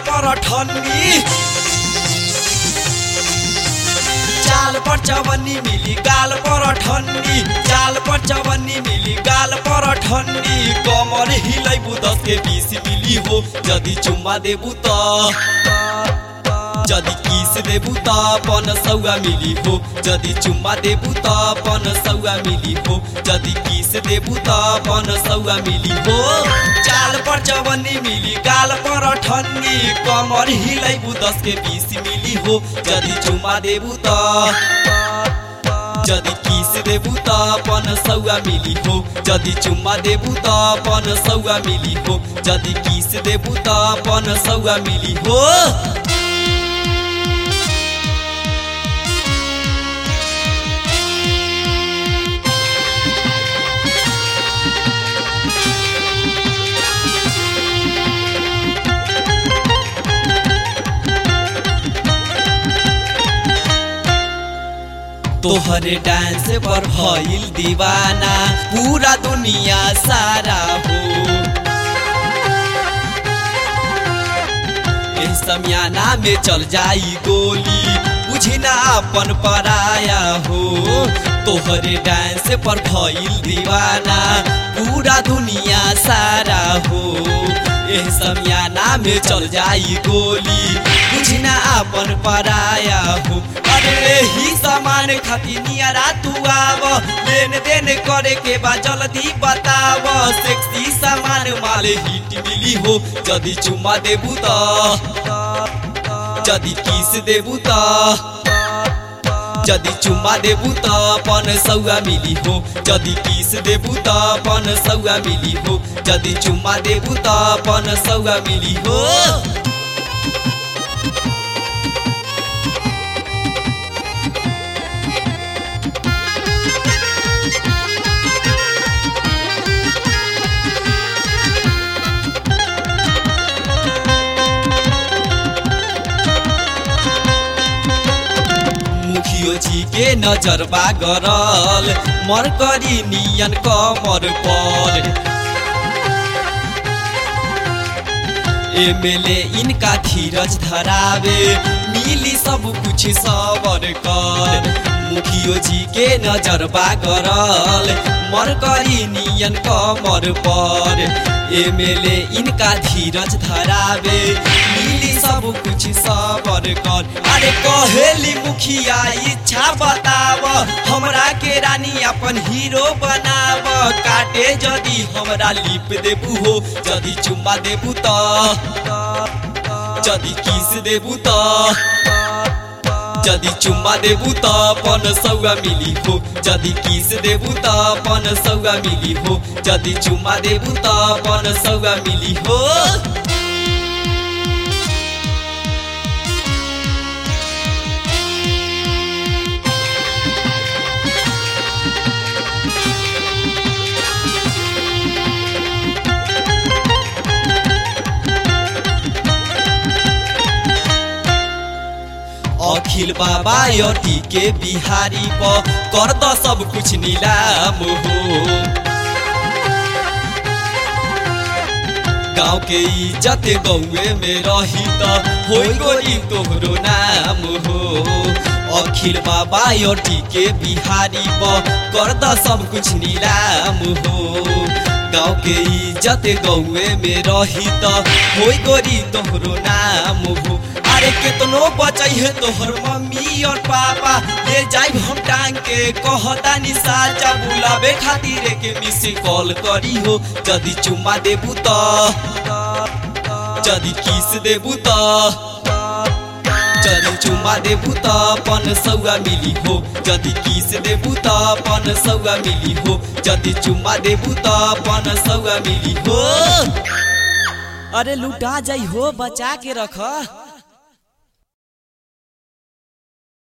पर ठन्नी चाल पर चवन्नी मिली गाल पर ठन्नी चाल पर चवन्नी मिली गाल पर ठन्नी कमर हिलैबु दस के बीस मिली हो यदि चुम्मा देबु त यदि किस देबु त पन सौगा मिली हो यदि चुम्मा देबु त पन सौगा मिली हो यदि किस देबु त पन सौगा मिली हो चाल पर चवन्नी मिली गाल पर ठन्नी कमर हिलैबु दस के बीस मिली हो यदि चुम्मा देबु त यदि किस देबु त पन सौगा मिली हो यदि चुम्मा देबु त पन सौगा मिली हो यदि किस देबु त पन सौगा मिली हो तोहरे डांस पर भइल दीवाना पूरा दुनिया सारा हो ए समियाना में चल जाई गोली बुझी ना अपन पराया हो तोहरे डांस पर भइल दीवाना पूरा दुनिया सारा हो एह समियाना में चल जाई गोली बुझी ना अपन पराया हो अरे ही सामान खातिर नियरा तू आव लेन देन करे के बा जल्दी बताव सेक्सी सामान माल हिट मिली हो यदि चुम्मा देबू त यदि किस देबू त यदि चुम्मा देबू त पन सौगा मिली हो यदि किस देबू त पन सौगा मिली हो यदि चुम्मा देबू त पन सौगा मिली हो मुखियो जी के नजरबा गरल मरकरी नियन कमर पर एमएलए इनका धीरज धरावे मिली सब कुछ सबर कर मुखियो जी के नजरबा गरल मरकरी नियन कमर पर एमएलए इनका धीरज धरावे मिली सब कुछ सबर कर अरे कहेली मुखिया इच्छा बताव हमरा के रानी अपन हीरो बनाव काटे जदि हमरा लिप देबू हो जदि चुम्मा देबू त जदि किस देबू त जदि चुम्मा देबू त पन सौगा मिली हो जदि किस देबू त पन सौगा मिली हो जदि चुम्मा देबू त पन सौगा मिली हो अखिल बाबा यटी के बिहारी प कर द सब कुछ नीलाम हो गाँव के इज्जत गौए में रही त हो गोरी तोहरो नाम हो अखिल बाबा यटी के बिहारी प कर द सब कुछ नीलाम हो गाँव के इज्जत गौए में रही त हो गोरी तोहरो नाम हो अरे कितनो बचै है तोहर मम्मी और पापा ले जाइब हम टांग के कहता निशा बुलावे खातिर के मिस कॉल करी हो यदि चुम्मा देबू त यदि किस देबू त यदि चुम्मा देबू त पन सौगा मिली हो यदि किस देबू त पन सौगा मिली हो यदि चुम्मा देबू त पन सौगा मिली हो अरे लुटा जाइ हो बचा के रख